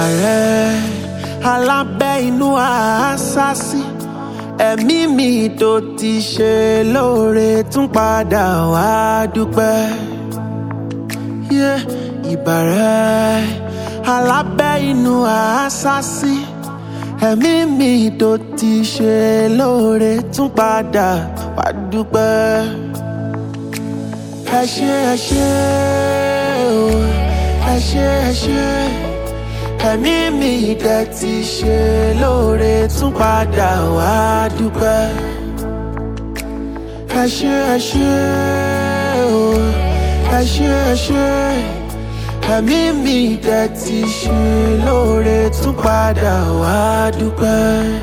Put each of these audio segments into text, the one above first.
ìbàrẹ̀ alábẹ́ inú àásásí ẹ̀mí mi tó ti ṣe lóore tún padà wá dúpẹ́. Yeah, ìbàrẹ̀ alábẹ́ inú àásásí ẹ̀mí mi tó ti ṣe lóore tún padà wá dúpẹ́. ẹ ṣé ẹ ṣé o ẹ ṣé ẹ ṣé ẹ̀mí mi dẹ̀ ti ṣe lóore tún padà wá dúpẹ́. ẹ ṣé ẹ ṣé o ẹ ṣé ẹ ṣé ẹ̀mí mi dẹ̀ ti ṣe lóore tún padà wá dúpẹ́.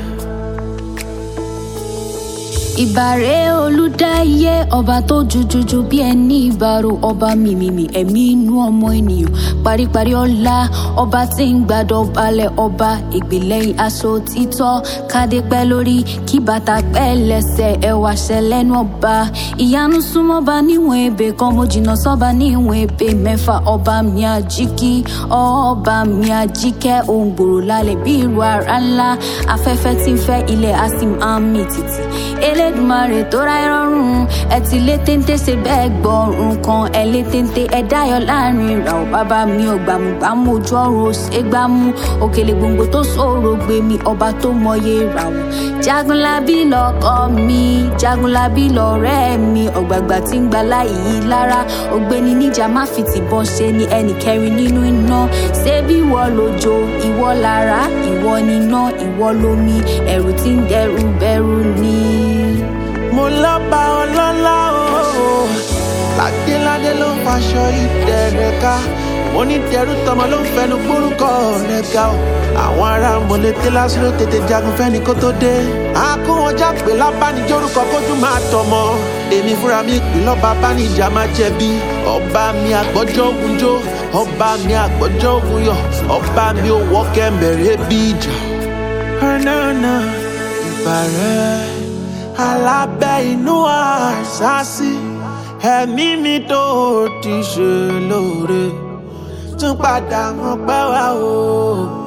ìbàrẹ̀ olùdáyé ọba tó jujuju bí ẹni ìbàrò ọba mìmìmì ẹ̀mí inú ọmọ ènìyàn paríparí ọlá ọba tí ń gbàdọ̀ balẹ̀ ọba ìgbìlẹ̀yìn aṣọ títọ́ kádé pẹ́ lórí kí bàtà pẹ́ lẹ́sẹ̀ ẹwà ṣẹlẹ́nu ọba ìyanu súnmọ́ba níwọ̀n ebè kan mo jìnnà sọ́ba níwọ̀n ebè mẹ́fà ọba mi àjíkí ọba mi àjíkẹ́ ohun gbòòrò lálẹ́ bí ìrù ara ńlá afẹ́fẹ́ tí ń fẹ́ ilẹ̀ á sì máa ń mì tìtì elédùnmarè tó ra ẹrọrùn ẹ ti lé téńté ṣe bẹ́ẹ̀ gbọ́rùn kan ẹ lé téńté ẹ dáyọ̀ láàrin ìrà ò bàbá mi ò gbàmùgbàmù ojú ọ̀run ò ṣe gbámú òkèlè gbòǹgbò tó ṣòro gbé mi ọba tó mọye ìràwọ̀ jagunlabi lọkọ mi jagunlabi lọ̀rẹ́ mi ọ̀gbàgbà tí ń gba láyìí lára ògbéni níjà má fi tìbọn ṣe ni ẹnì kẹrin nínú iná ṣé bí ìwọ lójó ìwọ lára ìwọ níná ìwọ lómi ẹ̀rù tí ń dẹrù bẹ̀rù ni mo lọ́ba ọlọ́lá o ládéládé ló ń faṣọ ìdẹ̀rẹ̀ ká mo ní tẹrú tọmọ ló ń fẹnu gbórúkọ rẹ̀ ga o àwọn ará mọ̀lẹ́tẹ lásìrò tètè jagun fẹ́ni kó tó dé àkó wọn já pé lábánijórúkọ kójú máa tọmọ èmi fúnra mi pè lọ́ba bánijà máa jẹ̀bi ọba mi àgbọ́jọ́ ogun jó ọba mi àgbọ́jọ́ ogun yọ ọba mi ò wọ́ kẹ́mẹ̀rẹ́ bí ìjà. ọ̀nà ìbàrẹ̀ alábẹ́ inú àṣàṣì ẹ̀mí mi tó ti ṣe lóore tún padà mọ́ pẹ́ wá o.